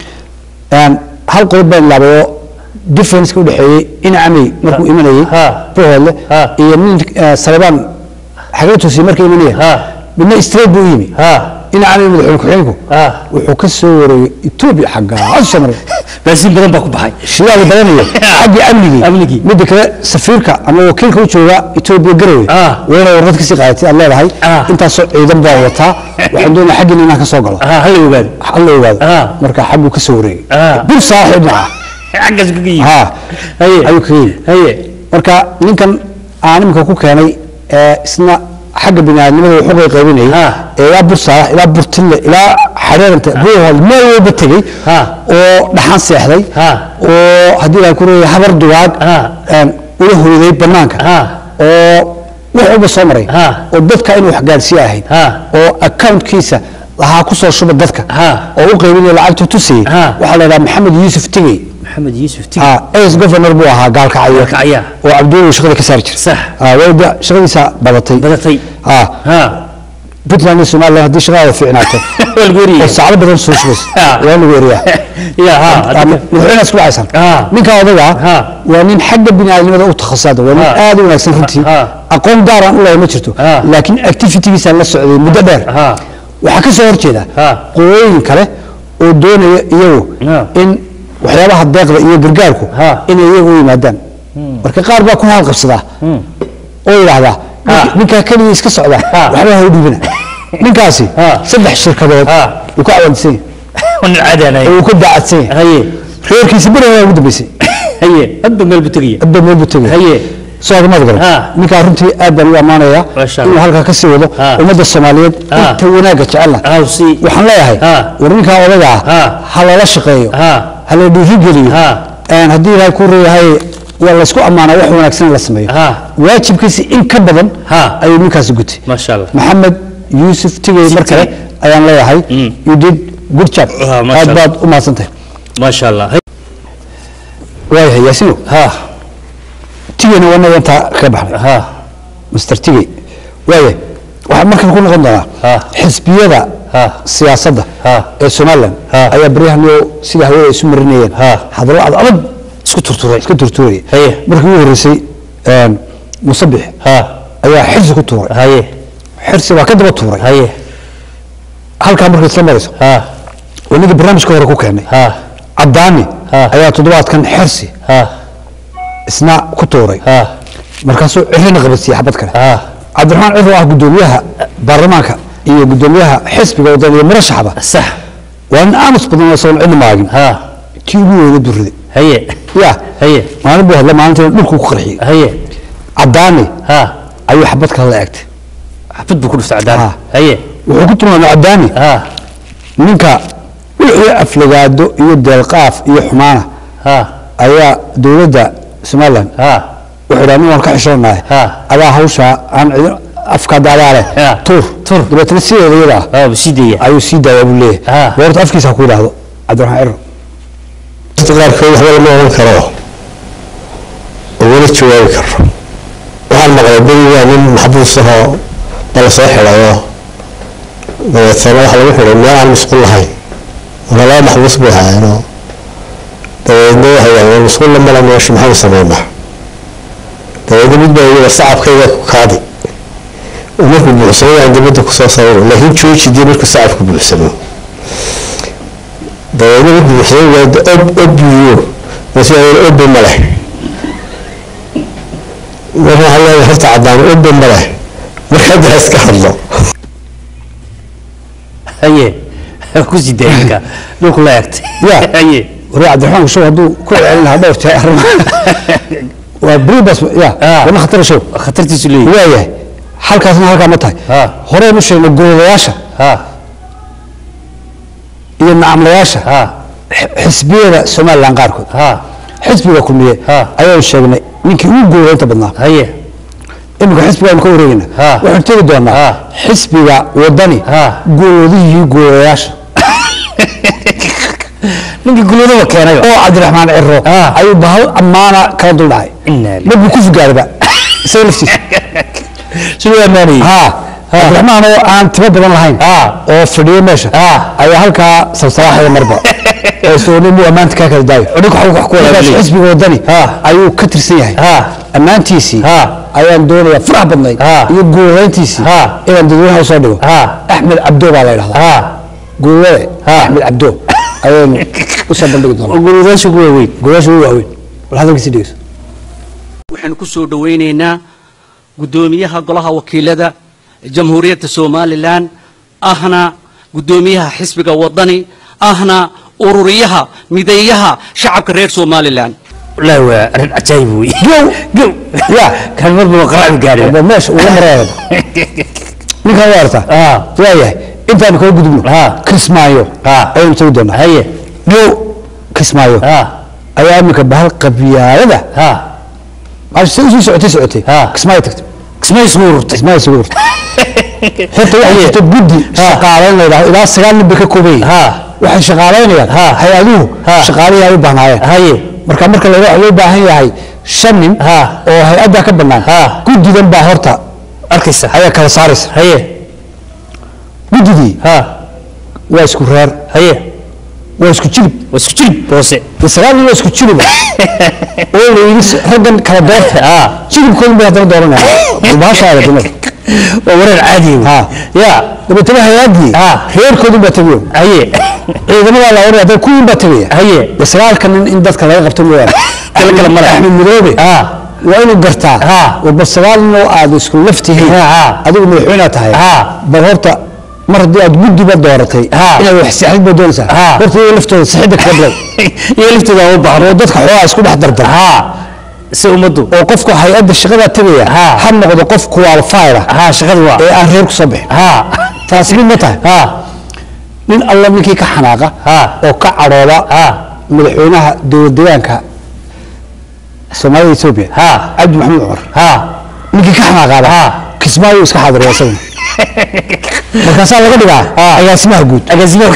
Een, hal qodob baan ilaabay oo differenceka udhexeeyey inacamey markuu imanayey Ah. buuhoodle Ah. iyo nin eh, salebaan xagee tusiye markay imanayeen Ah. midna straight buu u yimi ah inacamey madaxweyne ku-xigeenku ah wuxuu ka soo wareegay etoobiya xaggaa soo maray baasiin badan baa ku baxay shidaal badanayo xaggii amnigii Amnigii. midda kale safiirka ama wakiilka u jooga etoobiya garowe Ah. waa inay warqad kasii qaadatay aad leedahay Ah. intaasoo ciidan baa wataa waxaan doonaya xaggiina inaan ka soo galo ah hala ogaado halla ogaado Ah. marka xagguu ka soo wareegay Ah. bur saaxib dhinaca xaggaas kaga yimi ha haye ayuu kaga yimi haye marka ninkan aan iminka ku keenay ee isna xagga biniaadnimada wuxuu qaybinayay Ah. ee ilaa bursaalax ilaa burtille ilaa xareeranta buuhood meel walba tegey Ah. oo dhaxan seexday Ah. oo haddii la ku reeyay habar dugaag Ah. een, ula hoyday banaanka Ah. oo wax walba soo maray Ah. oo dadka inuu wax gaarsiiye ahayd Ah. oo accountkiisa lahaa ku soo shuba dadka Ah. oo u qaybinaya lacagta tusayey Ah. waxaa la yidhaha maxamed yuusuf tigey maxamed yuusuf tig ah ex governor buu ahaa gaalkacyo Gaalkacyo. oo cabdulla shaqada ka saari jiray Sax. ah wayda shaqadiisa badatay badatay ah ha puntland iyo somaliland haddii shaqada fiicnaato waa lagu oo eriyey saacado badan soo shubaysa Ah. waa lagu eriyaa ya ha Ah, madaxweynaha isku dhacaysan Ah. ninka odaga Ah. waa nin xagga biniaadnimada u takhasusada waa nin Ah. aad u wanaagsan runtii Ah. aqoon gaaraan u leeyahay ma jirto Ah. laakiin activitygiisa la socday muddo dheer Ah. waxaa ka soo horjeeda Ah. qooyooyin kale oo doonaya iyagu Ah. in waxyaabaha deeqda iyo gargaarku Ah. inay iyagu u yimaadaan marka qaar baa ku haalqabsadaa oo yidhaahdaa "Ninka- ninkaa keligii iska socda Ah. waxba ha u dhiibina ninkaasi Ah. saddex shirkadood Ah. uu ka cawandisan yahay nin caadaanay oo uu ka daacadsan yahay haye reerkiisa berigaa ugu dambeysay haye hadba meel buu tegaya hadba meel buu tegay haye soo agmaad garan Ah. ninkaa runtii aad baan u ammaanayaa Masha inuu Allah. halkaa ka sii wado Ah. ummadda soomaaliyeed Ah. inta wanaagga jecelna ah si waxaan leeyahay Ah. war ninkaa odaga ah Ah. ha lala shaqeeyo Ah. ha la dhiirigeliyo Ah. Een, haddii ilaahay ku reeyahay waa laysku ammaanaa wax wanaagsan in la sameeyo Ah. waajibkiisa in ka badan Ah. ayuu ninkaasi gutay maasha allah maxamed yuusuf tigey mar kale ayaan leeyahay Mm. you did good job Ah, masha aad Allah. baad u mahadsantahay maasha allah waayahay yaasino ha tigeyna waa naga intaa kaga baxnay ha mr tigey waaya waxaa markan ku noqon doonaa Ah. xisbiyada Ah. siyaasadda Ah. ee somalilan Ah. ayaa baryahanyo sida hawada isu marinayeen Ah. hadallo ad adag isku turturay iska turtuuraya Haye. markii ugu horreysay een, musabix ha ayaa xirsi ku tuuray haye xirsi waa ka daba tuuray haye halkaa markay isla marayso ha oo ninkii barnaamijka hore ku keenay ha caddaani Ah. ayaa toddobaadkan xirsi ha isna ku tuuray ha markaasuu cirrina qabadsiiyey xabad kale ha cabdiraxmaan ciro ah gudoomiyaha baarlamaanka iyo gudoomiyaha xisbiga waddan iyo murashaxba sax waa nin aamus badan oo soon cidna maagin ha kii ugu weyna durriday haye ya haye maalin buu hadla maalintiina dhulkuu ku qarxiyey haye caddaani ha ayuu xabad kale la eegtay xabad buu ku dhuftay cadaan Ha. haye wuxuu ku tilmaamay caddaani ha ninka wixii aflagaado iyo deelqaaf iyo xumaana ha ayaa dowladda somalilan ha wuxuu idhaa nin waan ka xishoonahay Ha. adaa hawshaa aan cidin afka daadaale Ah. tuur Tuur. dabeetana sideeda iyada ah aa sii daya ayuu sii daayaa buu leeyahay Ah. boorta afkiisa ha ku yidhaahdo cabdiraxmaan ciro qaarkood waxba lama oran karo oo weli jawaabi karo waxaan maqlay berigaa nin maxbuus ahoo bala soo xidhayo dabeetana waxa lagu xidhay meel aan musqul lahayn marka laba maxbuus bay haayeenoo dabeedna waxay yidhahdeen musqulla mala meesha maxaanu sameynaa dabeedna mid baa yidhi sacabkayga ku kaadi oo markuu buuxsamo aan dibadda kusoo sawiro laakiin jooji dii markuu sacabku buuxsamo dabeedna markuu buuxsamo waada ob ob buuyo masu obbe ma leh marka waxaa leedahay horta caddaan obbe ma leh marka hadda ha iska hadlo haye ku sii daya ninka dhulku la eegtay Ya. haye waree cabdiraxmaan show hadduu ku celin lahaa dhowr jeer arrimaha waa bribas ya Ah. wana khatar show khatartiisu leeyahay waayahay halkaasna halkaa ma tahay Ah. horeynu sheegnay golayaasha ha iyo nacamlayaasha ha x- xisbiyada somalilan qaarkood ha xisbiga kulmiye Ah. ayaanu sheegnay ninkii ugu goolaynta badnaa haye iminka xisbigaanu ka wareegayna Ah. waxaanu tegi doonaa Ah. xisbiga wadani Ah. goolodihii goolayaasha ninkii gulwadaba keenayo oo cabdiraxmaan ciro Ah. ayuu bahal ammaana kala dul dhacay Inna lillahi. markuu ku fugaaraba isaga laftiisa siduu amaanayay ha cabdiraxmaan oo aan timo badan lahayn Ah. oo fadhiyo meesha Ah. ayaa halkaa sabsalaaxaya marba oo isagoo nin buu ammaanta kaa kala daayo Odhanka wax- wax ku wada Markaas leeyahay. xisbiga wadani Ah. ayuu ka tirsan yahay Ah. ammaantiisii Ah. ayaan doonayaa farax badnayd Ah. iyo guulayntiisii Ah. inaan dadweynaha usoo dhigo Ah. axmed cabdo baa la yidhahdaa ha guulade axmed cabdo ayaynu usoo bandhigi doonaa gulwadaasha ku waaweyn golayaasha ugu waaweyn bal hadalkiisi dhegeyso waxaanu ku soo dhowaynaynaa guddoomiyaha golaha wakiilada jamhuuriyadda somalilan ahna guddoomiyaha xisbiga wadani ahna ururiyaha mideeyaha shacabka reer somalilan wallaahi waa arrin cajaayib wey gow gow ya kan marba qaracbi gaadhay ba meesha uga maraya ninkan waa artaa Ah. waayahay intaanu kaga gudubno Ah. kismaayo Ah. ayaynu tagi doonaa haye gow kismaayo ha ayaa iminka bahal qabyaalada ha maashi si usii socotay socotay Ah. kismaayo tagtay kismay isugu ururtay kismaayo isugu urtay horta waxaa jirta guddi shaqaalayn la yidhahdo ilaa sagaal nin bay ka kooban yihiin Ha. waxay shaqaalaynayaan Ha. hay-aduhu Ha. shaqaalihii ay u baahnaayeen haye marka marka la waxaa loo baahan yahay shan nin Ha. oo hay-adda ka bannaan Ha. guddidan baa horta arkaysa ayaa kala saaraysa haye guddidii ha waa isku reer haye waa isku jilib waa isku jilib boose dee sagaal nin waa isku jiliba oo la yidhi s- raggan kala doorta ha jilibkoodun bay haddana dooranayaan bahashaada dumar waa wareer caadi wey Ha. ya dabeetana hay-addii Ha. reerkoodun baa tegayo haye ciidamadaa la oranaya dad kuwiin baa tegaya haye dee sagaalka nin in dadka laga qabto mooyaane Kala kala mara. axmed madoobe ha waa inuu gartaa Ha. war bal sagaal nin oo aad isku laftihiin Ha, ha. adigu madaxweynaad tahay Ha. bal horta mar haddii aad guddiba dooratay Ha. inaad wax sixid ba doonaysaa Ha. horta iyaga laftooda sixidda kaga bilow iyo liftooda u baahan oo dadka xoogaa isku dhex dardar ha si ummaddu oo qofka hay-adda shaqadaa tegaya Ha. ha noqdo qof qualified ah ha shaqada waa ee aan reer ku soo bixin ha taasi mid ma tahay ha nin alla ninkii ka xanaaqa Ha. oo ka cadhooba ha madaxweynaha dowlad deegaanka soomaalida etoobiya ha cabdi maxamed cumar ha ninkii ka xanaaqaaba Ha. kismaayo iska xaadiriya isaguna markaasaa laga dhigaa agaasimaha guud agaasimo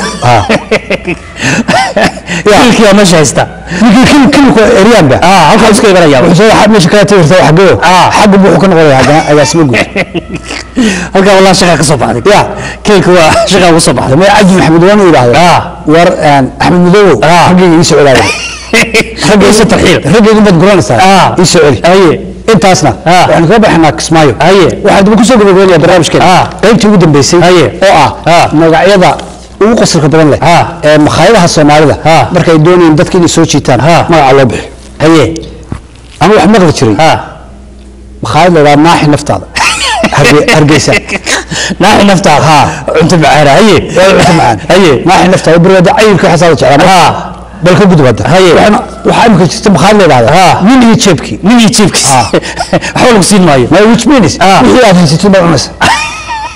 kilkii waa meesha haysta ninkii kil kilku eryaanba Ah, halkaa iska imanaya. wuxuu soo meesha kala tagirta xageyo Ah. xagga buu wuxuu ka noqonaya haddana agaasimo guud halkaa wallah shaqa ka soo baxday ya kilka waa shaqa uga soo baxday damee cabdi maxamed waanu yidhaahdo Ah. war een, axmed madoobow Ah. raggayga ii soo celaaya Isa tarxiil. raggayga baad guranaysaa Ah. ii soo celi haye intaasna Ah. waxaanu kaga baxnaa kismaayo Haye. waxaan daba kusoo gabagabeynaya barnaamijkeena Ah. qaybtii ugu dambeysay Haye. oo ah Ah. magacyada ugu qosolka badan leh Ah. ee makhaayadaha soomaalida Ah. markay doonayeen dadka inay soo jiitaan Ah. magaca loo bixi haye ama wax maqli jiray ha makhaayad la yidhaha naaxi naftaada Harge- hargeysa naaxi naftaada Ha. cunto macaana haye waa cunto macaan haye naaxi naftaada barwaada cayilka xasaada jeclaa ha bal ka gudub hadda Haye. Waxaana- waxaa imika jirta makhaayad la yidhahda Ah. nin iyo jeebkii nin iyo jiibkiis Ah. waxba lagu siin maayo my which means Ah. wixii aad haysatid baad cunaysa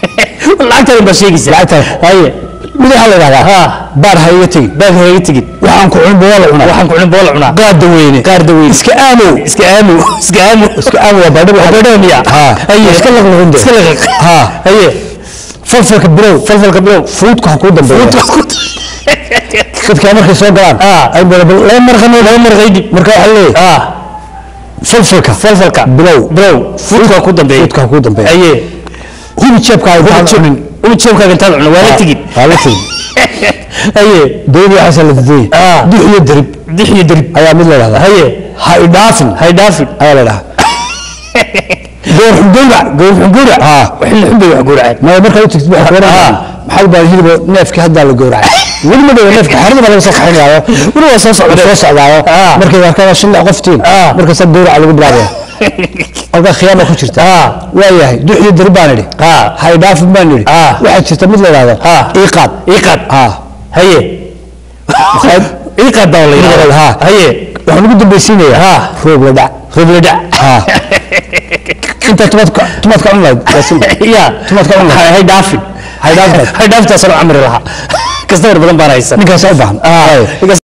lacagtaada baa sheegaysa Lacagtaada. haye mid waxaa la yidhahdaa Ah. baar ha iga tegin baag ha iga tegin waxaa waxaan ku cunin boola cunaa waxaan ku cunin boola cunaa qaada weyne qaarda weyn iska aamow iska aamu iska aamu iska aamow waa baadhabo baadhabo miya ha haye iska laqlaqunde iska laqlaq ha haye falfalka bilow falfalka bilow fuudka ha kuu dambeeya dadka markay soo galaan ay bada laba marqano laba marqaydi marka waxaa leeyahay falfalka falfalka bilow bilow fuudka ku dambeeya fuudka ha kuu dambeeya haye hubi jeebkaaga intaad cunin ubi jeebkaaga intaad cunin waa la tigid waa la tigid haye dawladda waxaasa la dadayay dux iyo derib dix iyo derib ayaa mid la dhahdaa haye ha idhaafin hay dhaafin ayaa la dhahaa goor xungowrac goor xungowrac haa waxina xunbay wax gowraceen maya markaad u tagtid waxaa kuoranayaan maxaad baa hilib neefkii haddaa la gowracay weli ma dhawa neefka xerada baa laga soo kaxinayaayo weli waa soo socda soo socdaayo markay arkaan shan lix qoftiin markaasaa gowraca lagu bilaabaya halkaa khiyaama ku jirta waa yahay dux iyo dari baan idhi ha idhaafin baan idhi waxaa jirta mid la yidhahdo iiqaad iiqaad ha haye iiqaad baa la yidhahdaa ha haye waxaan ugu dambaysiinayaa roob la dhac roob la dhac intaa tumaadka tumaadka cun lahayd ya tumaadka cun lahayd hay dhaafin hay dhaafin hay dhaaftaasoo camri lahaa kastamar badan baan haysan ninkaas u baahan